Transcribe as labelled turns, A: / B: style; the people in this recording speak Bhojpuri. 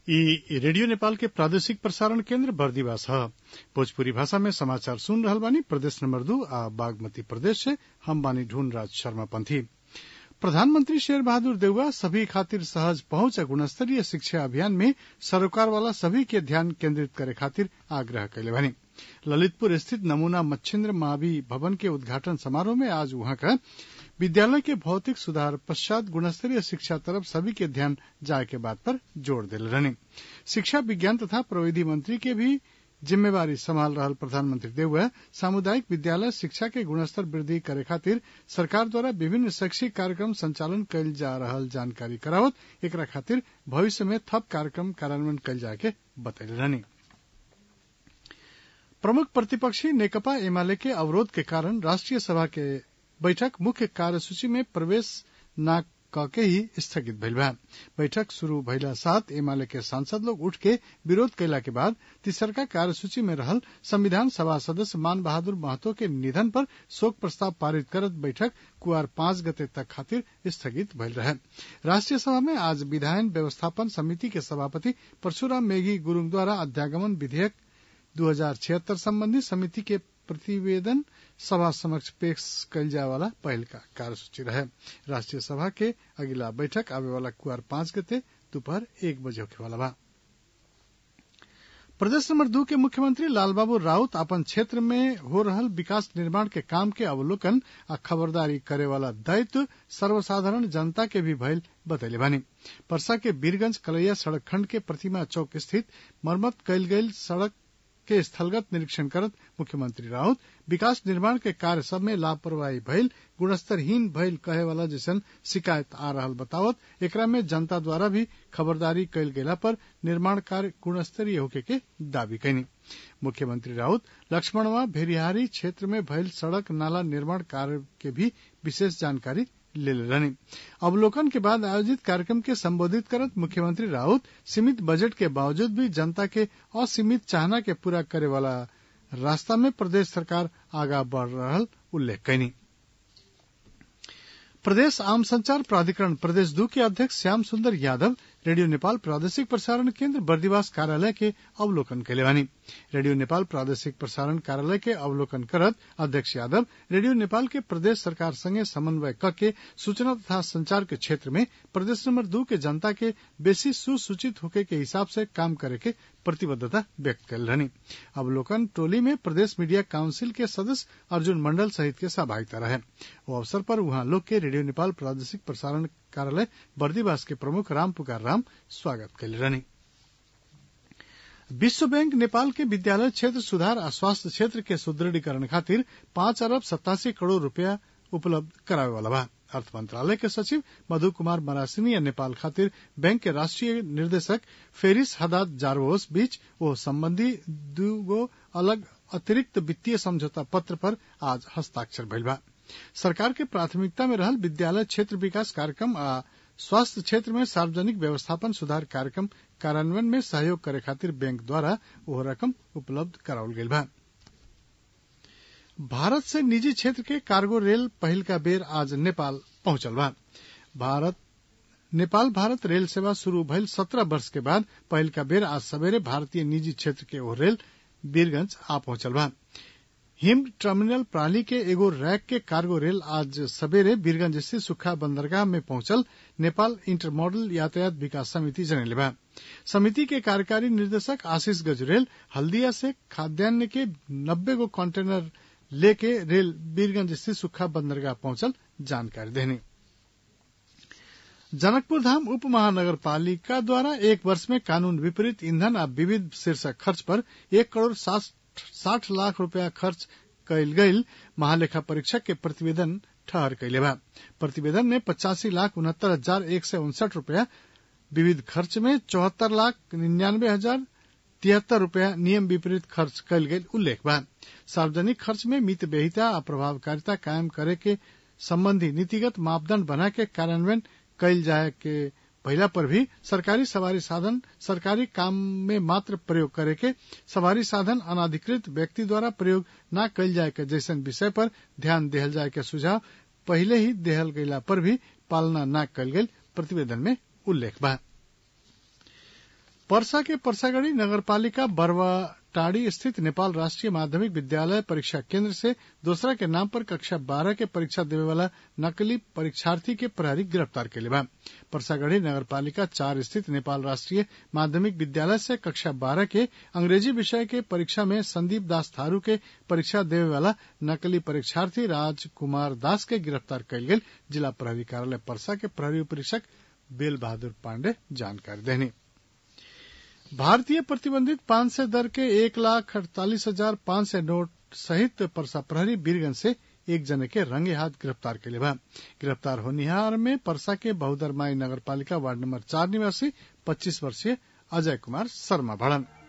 A: इ रेडियो नेपाल के प्रादेशिक प्रसारण केन्द्र बर्दिवास ह भोजपुरी भाषा में समाचार सुन रहल बानी प्रदेश नंबर दू आ बागमती प्रदेश से हम बानी ढूंढराज शर्मा पंथी प्रधानमंत्री शेर बहादुर देउवा सभी खातिर सहज पहुंच आ गुणस्तरीय शिक्षा अभियान में सरोकार वाला सभी के ध्यान केंद्रित करे खातिर आग्रह कैले बानी ललितपुर स्थित नमूना मच्छिन्द्र मावी भवन के उद्घाटन समारोह में आज वहां का विद्यालय के भौतिक सुधार पश्चात गुणस्तरीय शिक्षा तरफ सभी के ध्यान जाए के बात पर जोर दिले रहने शिक्षा विज्ञान तथा प्रविधि मंत्री के भी जिम्मेवारी संभाल रहल प्रधानमंत्री देउवा सामुदायिक विद्यालय शिक्षा के गुणस्तर वृद्धि करे खातिर सरकार द्वारा विभिन्न शैक्षिक कार्यक्रम संचालन कैल जा रहल जानकारी करावत एकरा खातिर भविष्य में थप कार्यक्रम कार्यान्वयन कैल जाए के बतैले रहनी प्रमुख प्रतिपक्षी नेकपा एमाले के अवरोध के कारण राष्ट्रीय सभा के बैठक मुख्य कार्यसूची में प्रवेश न कके ही स्थगित भइल बा बैठक शुरू भइला साथ एमाले के सांसद लोग उठ के विरोध कैला के बाद तीसरका कार्यसूची में रहल संविधान सभा सदस्य मान बहादुर महतो के निधन पर शोक प्रस्ताव पारित करत बैठक कुआर पांच गते तक खातिर स्थगित भइल रहे राष्ट्रीय सभा में आज विधायन व्यवस्थापन समिति के सभापति परशुराम मेघी गुरूङ द्वारा अध्यागमन विधेयक दू हजार छिहत्तर संबंधी समिति के प्रतिवेदन सभा समक्ष पेश कैल जाए वाला पहल का कार्यसूची रहे राष्ट्रीय सभा के अगिला बैठक आवे वाला कुआर पांच गते दोपहर एक बजे होखे वाला बा प्रदेश नंबर दू के मुख्यमंत्री लालबाबू राउत अपन क्षेत्र में हो रहल विकास निर्माण के काम के अवलोकन आ खबरदारी करे वाला दायित्व सर्वसाधारण जनता के भी भइल बतैले बानी परसा के वीरगंज कलैया सड़क खंड के प्रतिमा चौक स्थित मरम्मत कैल गयल सड़क के स्थलगत निरीक्षण करत मुख्यमंत्री राउत विकास निर्माण के कार्य सब में लापरवाही भइल गुणस्तरहीन भइल कहे वाला जैसन शिकायत आ रहल बतावत एकरा में जनता द्वारा भी खबरदारी कैल गेला पर निर्माण कार्य गुणस्तरीय होके के दावी कैनी मुख्यमंत्री राउत लक्ष्मणवा भेरिहारी क्षेत्र में भइल सड़क नाला निर्माण कार्य के भी विशेष जानकारी ले रहनी अवलोकन के बाद आयोजित कार्यक्रम के संबोधित करत मुख्यमंत्री राउत सीमित बजट के बावजूद भी जनता के असीमित चाहना के पूरा करे वाला रास्ता में प्रदेश सरकार आगा बढ़ रहल उल्लेख कैनी प्रदेश आम संचार प्राधिकरण प्रदेश दू के अध्यक्ष श्याम सुंदर यादव रेडियो नेपाल प्रादेशिक प्रसारण केन्द्र बर्दिवास कार्यालय के अवलोकन कैले बानी रेडियो नेपाल प्रादेशिक प्रसारण कार्यालय के अवलोकन करत अध्यक्ष यादव रेडियो नेपाल के प्रदेश सरकार संगे समन्वय करके सूचना तथा संचार के क्षेत्र में प्रदेश नंबर दू के जनता के बेसी सुसूचित होके के हिसाब से काम करे के प्रतिबद्धता व्यक्त कैल रहनी अवलोकन टोली में प्रदेश मीडिया काउंसिल के सदस्य अर्जुन मंडल सहित के सहभागिता रहे वो अवसर पर वहां लोग के रेडियो नेपाल प्रादेशिक प्रसारण कार्यालय बर्दीवास के प्रमुख राम पुकार राम स्वागत कैले रहनी विश्व बैंक नेपाल के विद्यालय क्षेत्र सुधार आ स्वास्थ्य क्षेत्र के सुदृढ़ीकरण खातिर पांच अरब सत्तासी करोड़ रूपया उपलब्ध करावे वाला बा अर्थ मंत्रालय के सचिव मधु कुमार मरासिनी नेपाल खातिर बैंक के राष्ट्रीय निर्देशक फेरिस हदाद जारवोस बीच वो संबंधी दूगो अलग अतिरिक्त वित्तीय समझौता पत्र पर आज हस्ताक्षर भइल बा सरकार के प्राथमिकता में रहल विद्यालय क्षेत्र विकास कार्यक्रम आ स्वास्थ्य क्षेत्र में सार्वजनिक व्यवस्थापन सुधार कार्यक्रम कार्यान्वयन में सहयोग करे खातिर बैंक द्वारा वह रकम उपलब्ध करावल गईल बा भारत से निजी क्षेत्र के कार्गो रेल पहिल का बेर आज नेपाल पहुंचल बा भारत नेपाल भारत रेल सेवा शुरू भइल सत्रह वर्ष के बाद पहिल का बेर आज सवेरे भारतीय निजी क्षेत्र के ओ रेल वीरगंज आ पहुंचल बा हिम टर्मिनल प्रणाली के एगो रैक के कार्गो रेल आज सवेरे वीरगंज स्थित सुखा बंदरगाह में पहुंचल नेपाल इंटरमॉडल यातायात विकास समिति जनले बा समिति के कार्यकारी निर्देशक आशीष गजरेल हल्दिया से खाद्यान्न के नब्बे गो कंटेनर लेके रेल वीरगंज स्थित सुखा बंदरगाह पहुंचल जानकारी देनी जनकपुर धाम उप महानगर पालिका द्वारा एक वर्ष में कानून विपरीत ईंधन आ विविध शीर्षक खर्च पर एक करोड़ साठ लाख रूपया खर्च कैल गईल महालेखा परीक्षक के प्रतिवेदन ठहर कैले बा प्रतिवेदन में पचासी लाख उनहत्तर हजार एक सय उनसठ रूपया विविध खर्च में चौहत्तर लाख निन्यानवे हजार तिहत्तर रूपया नियम विपरीत खर्च कैल गईल उल्लेख बा सार्वजनिक खर्च में मित बेहिता आ प्रभावकारिता कायम करे के संबंधी नीतिगत मापदंड बना के कार्यान्वयन कैल जाए के पहिला पर भी सरकारी सवारी साधन सरकारी काम में मात्र प्रयोग करे के सवारी साधन अनाधिकृत व्यक्ति द्वारा प्रयोग न कैल जाए के जैसन विषय पर ध्यान देहल जाए के सुझाव पहले ही देहल गयला पर भी पालना न कैल गई प्रतिवेदन में उल्लेख बा पर्सा के परसागढ़ी नगरपालिका बरवाटाड़ी स्थित नेपाल राष्ट्रीय माध्यमिक विद्यालय परीक्षा केंद्र से दूसरा के नाम पर कक्षा बारह के परीक्षा देवे वाला नकली परीक्षार्थी के प्रहरी गिरफ्तार के बा परसागढ़ी नगरपालिका चार स्थित नेपाल राष्ट्रीय माध्यमिक विद्यालय से कक्षा बारह के अंग्रेजी विषय के परीक्षा में संदीप दास थारू के परीक्षा देवे वाला नकली परीक्षार्थी राजकुमार दास के गिरफ्तार कयल गेल जिला प्रहरी कार्यालय परसा के प्रहरी उपरीक्षक बेल बहादुर पांडे जानकारी देनी भारतीय प्रतिबंधित पान से दर के एक लाख अड़तालीस हजार पांच सौ नोट सहित परसा प्रहरी बीरगंज से एक जने के रंगे हाथ गिरफ्तार के बा गिरफ्तार होनिहार में परसा के बहुदरमाई नगर पालिका वार्ड नंबर चार निवासी पच्चीस वर्षीय अजय कुमार शर्मा भड़न